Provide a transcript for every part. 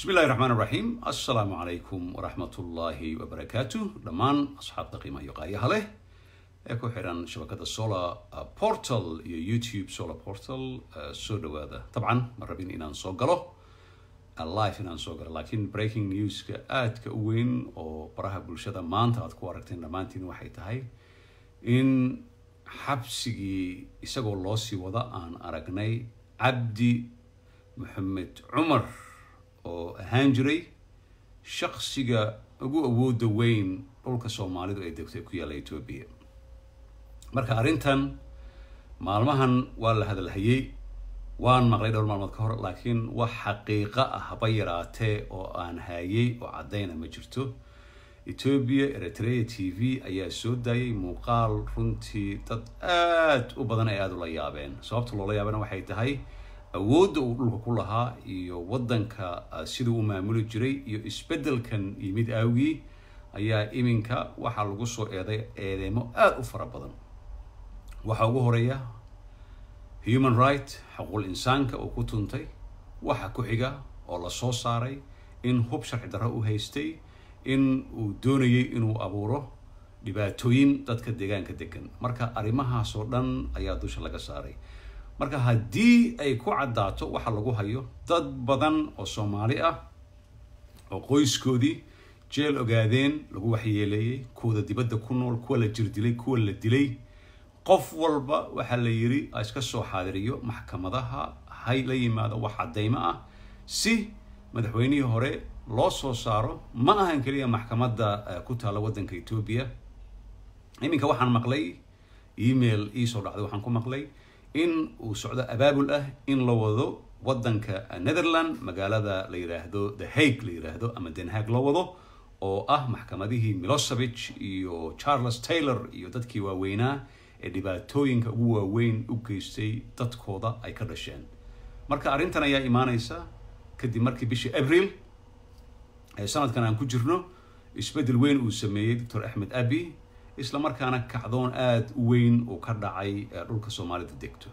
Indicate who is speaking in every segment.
Speaker 1: bismi illahi raxmaan raxiim assalaamu calaykum waraxmatullaahi wabarakaatu dhammaan asxaabta qiimaha iyo qaayaha leh ee ku xiran shabakada solar portal iyo youtube solar portal soo dhawaada dabcan ma rabin inaan soo galo live inaan soo galo laakiin breaking newska aadka u weyn oo baraha bulshada maanta aad ku aragteen dhammaantiin waxay tahay in xabsigii isagoo loo sii wada aan aragnay cabdi maxamed cumar oo ahaan jiray shaksiga ugu awooda weyn dhulka soomaalidu ay degto ee ku yaalla etoobiya marka arrintan maalmahan waa la hadalhayey waan maqlay dhowr maalmood ka hor laakiin wax xaqiiqa ah haba yaraatee oo aan hayay oo caddayna ma jirto etoobiya eritrea t v ayaa soo daayay muuqaal runtii dad aad u badan ay aada ula yaabeen sababta loola yaabana waxay tahay awoodda uu dhulka ku lahaa iyo waddanka siduu u maamuli jiray iyo isbeddelkan yimid aawgii ayaa iminka waxaa lagu soo eeday eedeemo aada u fara badan waxaa ugu horeeya human right xaquul insaanka uu ku tuntay waxa ku xiga oo la soo saaray in hub sharci darro u haystay in uu doonayay inuu abuuro dhibaatooyin dadka deegaanka degan marka arrimahaas oo dhan ayaa dusha laga saaray marka haddii ay ku caddaato waxa lagu hayo dad badan oo soomaali ah oo qoyskoodii jeel ogaadeen lagu waxyeeleeyey kuwada dibadda ku nool kuwa la jirdilay kuwa la dilay qof walba waxaa la yidhi iska soo xaadiriyo maxkamadaha hay la yimaado wax caddaymo ah si madaxweynihii hore loo soo saaro ma ahan keliya maxkamadda ku taalla waddanka etoobiya iminka waxaan maqlay email iisoo dhacday waxaan ku maqlay in uu socdo abaabul ah in la wado waddanka netherland magaalada la yidhaahdo the hague la yidhaahdo ama den haag loo wado oo ah maxkamadihii milosevich iyo charles taylor iyo dadkii waaweynaa ee dhibaatooyinka ugu waaweyn u geystay dadkooda ay ka dhasheen marka arrintan ayaa imaaneysa kadib markii bishii abril ee sanadkan aan ku jirno isbeddel weyn uu sameeyey doctor axmed abi isla markaana kacdoon aada u weyn uu ka dhacay dhulka soomaalida degto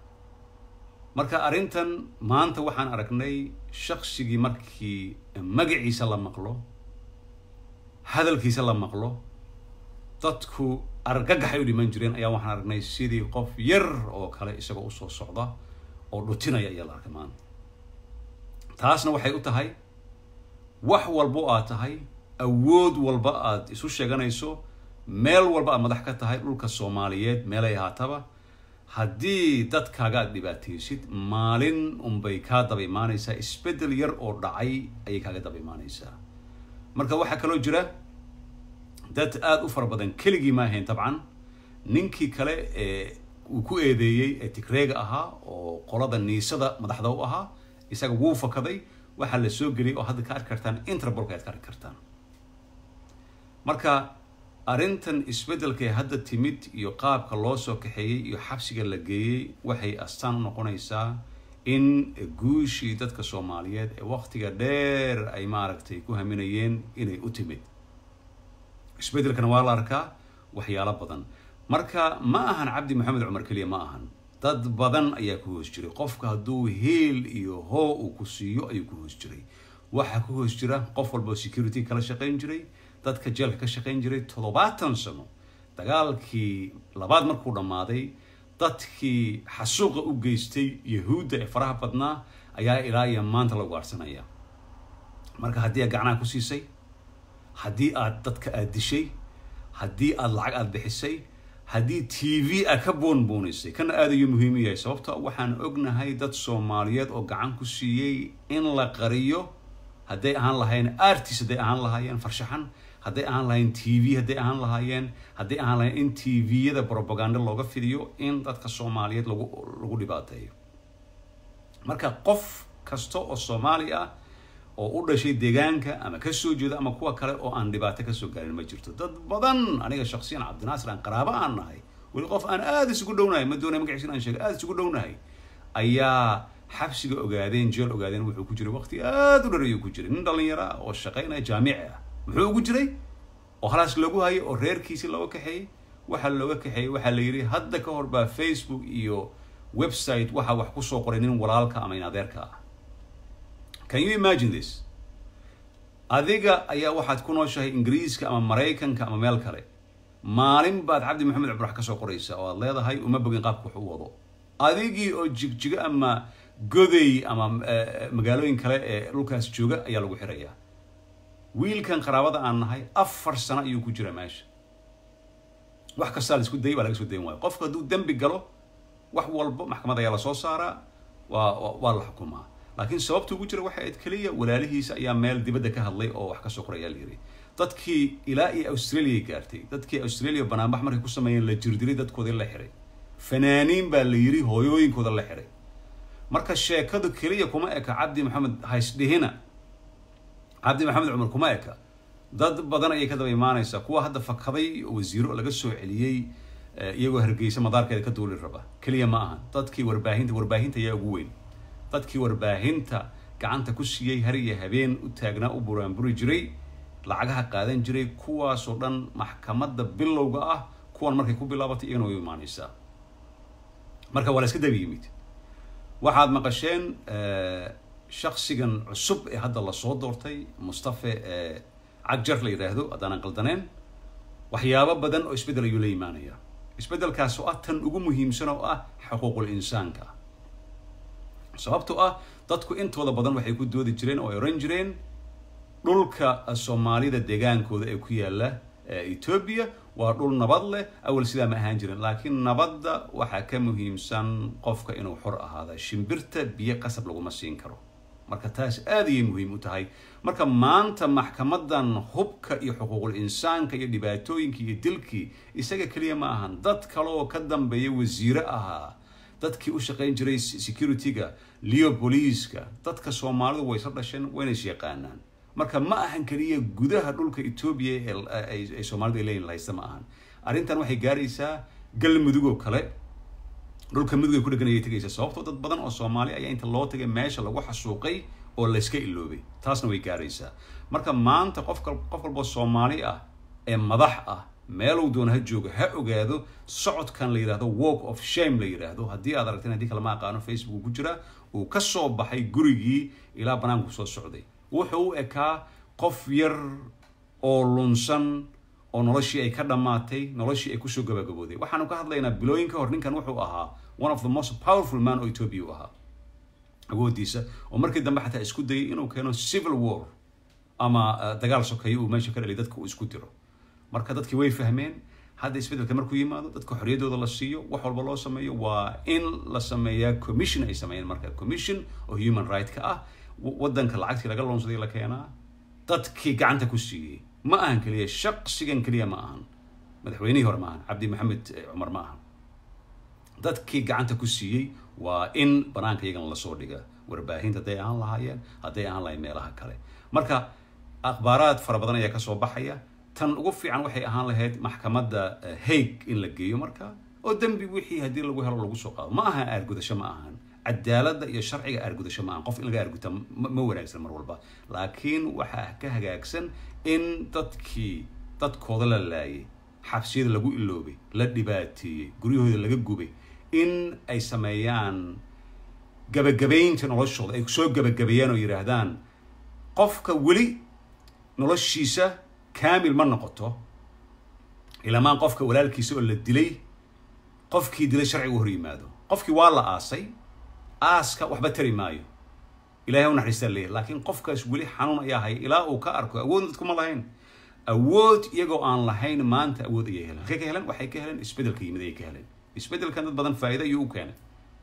Speaker 1: marka arrintan maanta waxaan aragnay shaksigii markii magaciisa la maqlo hadalkiisa la maqlo dadku argagaxay u dhiman jireen ayaa waxaan aragnay sidii qof yar oo kale isagoo usoo socda oo dhutinaya ayaa la arkay maanta taasna waxay u tahay wax walbo aad tahay awood walba aad isu sheeganayso meel walba aad madax ka tahay dhulka soomaaliyeed meelay ahaataba haddii dadkaaga aad dhibaataysid maalin unbay kaa daba imaanaysaa isbeddel yar oo dhacay ayay kaaga daba imaanaysaa marka waxaa kaloo jira dad aada u fara badan keligii ma ahayn dabcan ninkii kale ee uu ku eedeeyey ee tigreega ahaa oo qolada niisada madaxda u ahaa isaga wuu fakaday waxaa la soo geliyay oo hadda ka arki kartaan interbolka aad ka arki kartaan marka arrintan isbeddelka ee hadda timid iyo qaabka loo soo kaxeeyey iyo xabsiga la geeyey waxay astaan u noqonaysaa in guushii dadka soomaaliyeed ee waktiga dheer ay maaragtay ku haminayeen inay u timid isbeddelkana waa la arkaa waxyaalo badan marka ma ahan cabdi maxamed cumar keliya ma ahan dad badan ayaa ku hoos jiray qofka hadduu heel iyo hoo uu ku siiyo ayuu ku hoos jiray waxaa ku hoos jira qof walba security kala shaqayn jiray dadka jeelka ka shaqayn jiray toddobaatan sano dagaalkii labaad markuu dhammaaday dadkii xasuuqa u geystay yahuudda ee faraha badnaa ayaa ilaa iyo maanta lagu aarsanaya marka haddii aad gacnaha ku siisay haddii aad dadka aad dishay haddii aad lacag aada bixisay haddii t v aad ka boonboonaysay kana aad ayuu muhiim u yahay sababto waxaan ognahay dad soomaaliyeed oo gacan ku siiyey in la qariyo hadday ahaan lahaayeen artist hadday ahaan lahaayeen farshaxan hadday ahaan lahaayeen t v hadday ahaan lahaayeen hadday ahaan lahayen in t v-yada propaganda looga fidiyo in dadka soomaaliyeed lagu lagu dhibaateeyo marka qof kasta oo soomaali ah oo u dhashay deegaanka ama kasoo jeeda ama kuwa kale oo aan dhibaato kasoo gaarin ma jirto dad badan aniga shaksiyan cabdinaasir aan qaraabo aan nahay weli qof aan aada isugu dhownahay ma doonay magaciisa aan sheegay aada isugu dhownahay ayaa xabsiga ogaadeen jeel ogaadeen wuxuu ku jiray waqti aada u dharayuu ku jiray nin dhalinyaro ah oo shaqaynaya jaamici ah muxuu ugu jiray oo halaas lagu hayay oo reerkiisii looga kaxeeyey waxaa looga kaxeeyey waxaa la yidhi hadda ka hor baa facebook iyo website waxaa wax kusoo qoray nin walaalka ama in adeerka ah can you imagine this adiga ayaa waxaad ku nooshahay ingiriiska ama maraykanka ama meel kale maalin baad cabdi maxamed cumar wax ka soo qoraysaa oo aad leedahay uma bogin qaabka wax u wado adigii oo jigjigo ama goday ama magaalooyin kale ee dhulkaas jooga ayaa lagu xirayaa wiilkan qaraabada aan nahay afar sano ayuu ku jira meesha wax kastaa la isku dayay waa laga soo dayn waayo qofku hadduu dembi galo wax walba maxkamad ayaa lasoo saaraa waa waa la xukumaa laakiin sababta ugu jira waxay ayd keliya walaalihiisa ayaa meel dibadda ka hadlay oo wax kasoo qoray ayaa la yidhi dadkii ilaa iyo australia gaartay dadkii australia banaanbax markay ku sameeyeen la jirdilay dadkoodii la xiray fanaaniin baa la yidhi hooyooyinkooda la xiray marka sheekadu keliya kuma eka cabdi maxamed haysdhihina cabdi maxamed cumar kuma eka dad badan ayay ka daba imaanaysaa kuwa hadda fakaday wasiiro laga soo celiyey iyagoo hargeysa madaarkeeda ka duuli raba keliya ma aha dadkii warbaahinta warbaahinta ayaa ugu weyn dadkii warbaahinta gacanta ku siiyey har iyo habeen u taagnaa u buraanburi jiray lacagaha qaadan jiray kuwaasoo dhan maxkamadda bilowga ah kuwan markay ku bilaabatay iyagana way u imaanaysaa marka waa la iska daba yimid waxaad maqasheen shaksigan cusub ee hadda lasoo doortay mustafe cagjar la yidhaahdo haddaanan qaldaneen waxyaabo badan oo isbeddel ayuu la imaanaya isbeddelkaas oo ah tan ugu muhiimsan oo ah xuquuqul insaanka sababtoo ah dadku intooda badan waxay ku doodi jireen oo ay oran jireen dhulka soomaalida deegaankooda ee ku yaala etoobiya waa dhul nabad leh awal sidaa ma ahaan jirin laakiin nabadda waxaa ka muhiimsan qofka inuu xor ahaada shimbirta biyo qasab laguma siin karo marka taas aad ayay muhiim u tahay marka maanta maxkamadan hubka iyo xuquuqul insaanka iyo dhibaatooyinkii iyo dilkii isaga keliya ma ahan dad kale oo ka dambeeya wasiire ahaa dadkii u shaqayn jiray security-ga leo boliiska dadka soomaalidu way isla dhasheen wayna is yaqaanaan marka ma ahan keliya gudaha dhulka etoobiya ee soomaalidu ay leeyihin lahaysta ma ahan arrintan waxay gaaraysaa galmudug oo kale dhulka mudug ay ku dhegan ayay tegaysaa sababtoo dad badan oo soomaali ayaa inta loo tagay meesha lagu xasuuqay oo layska iloobay taasna way gaaraysaa marka maanta qof qof walboo soomaali ah ee madax ah meeluu doona ha joogo ha ogaado socodkan la yidhahdo walk of shame la yidhaahdo haddii aad aragteen haddii kale ma aqaano facebook ku jira uu ka soo baxay gurigii ilaa banaanku soo socday wuxuu u ekaa qof yar oo lunsan oo noloshii ay ka dhammaatay noloshii ay kusoo gabagabooday waxaanu ka hadlaynaa bilooyin ka hor ninkan wuxuu ahaa one of the most powerful man oo ethiopia u ahaa awoodiisa oo markii dambe xataa isku dayay inuu keeno civil war ama dagaal sokeeyo uu meesha ka dhaliy dadka uu isku diro marka dadkii way fahmeen hadda isbeddelka markuu yimaado dadka xorriyaddooda la siiyo wax walba loo sameeyo waa in la sameeyaa commission ay sameeyeen marka commission oo human right ka ah waddanka lacagtii laga loonsaday la keenaa dadkii gacanta ku siiyey ma ahan keliya shaqsigan keliya ma ahan madaxweynihii hore ma ahan cabdi maxamed cumar ma ahan dadkii gacanta ku siiyey waa in banaanka iyagana lasoo dhiga warbaahinta hadday ahaan lahaayeen hadday ahaan lahayn meelaha kale marka akhbaaraad fara badan ayaa kasoo baxaya tan ugu fiican waxay ahaan lahayd maxkamadda haig in la geeyo marka oo dembi wixii haddii lagu helo lagu soo qaado ma aha aargudasho ma ahan cadaaladda iyo sharciga aargudasho ma ahan qof in laga aarguta ma wanaagsan mar walba laakiin waxaa ka hagaagsan in dadkii dadkooda la laayay xabsiyada lagu iloobay la dhibaateeyey guryahooda laga gubay in ay sameeyaan gabagabaynta noloshooda ay soo gabagabeeyaan oo yidhaahdaan qofka weli noloshiisa kaamil ma noqoto ilamaan qofka walaalkiisa oo la dilay qofkii dilay sharciga u hor yimaado qofkii waa la aasay aaska waxba tari maayo ilahay u naxariistaa leeyahy laakiin qofkaas weli xanuun ayaa haya ilaa uu ka arko awoodna dadkuma lahayn awood iyagoo aan lahayn maanta awood ayay heleen halkay ka heleen waxay ka heleen isbeddelka yimid ayay ka heleen isbeddelkan dad badan faa'iida ayuu u keenay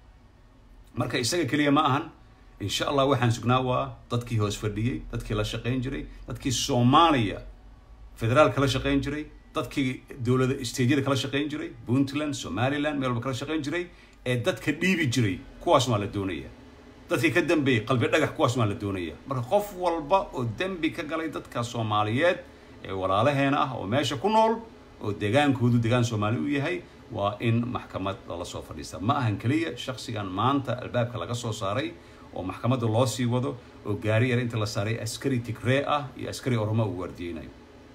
Speaker 1: marka isaga keliya ma ahan insha allah waxaan sugnaa waa dadkii hoos fadhiyey dadkii la shaqayn jiray dadkii soomaaliya federaal kala shaqayn jiray dadkii dowlada stejyada kala shaqayn jiray puntland somaliland meel walba kala shaqayn jiray ee dadka dhiibi jiray kuwaas waa la doonaya dadkii ka dambeeyey qalbi dhagax kuwaas waa la doonaya marka qof walba oo dembi ka galay dadka soomaaliyeed ee walaalaheena ah oo meesha ku nool oo degaankoodu degaan soomaali u yahay waa in maxkamad lala soo fadhiista ma ahan keliya shaksigan maanta albaabka laga soo saaray oo maxkamadda loo sii wado oo gaari yar inta la saaray askari tigree ah iyo askari oroma uu waardiyeynayo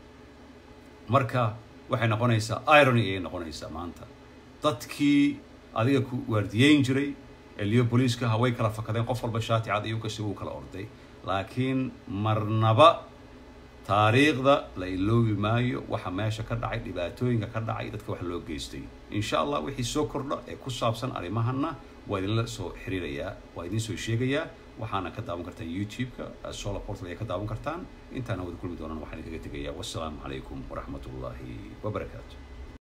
Speaker 1: marka waxay noqonaysaa irony ayay noqonaysaa maanta dadkii adiga ku waardiyeyn jiray ee leo booliiska ha way kala fakadeen qof walba shaati cad iyo gashay wuu kala orday laakiin marnaba taariikhda la iloobi maayo waxa meesha ka dhacay dhibaatooyinka ka dhacay dadka wax loo geystay insha allah wixii soo kordha ee ku saabsan arrimahana waa idinla soo xiriirayaa waa idin soo sheegayaa waxaana ka daawan kartaan youtube-ka solar portal ayaa ka daawan kartaan intaana wada kulmi doonaan waxaan idinkaga tegayaa wassalaamu calaykum waraxmat ullaahi wabarakaatu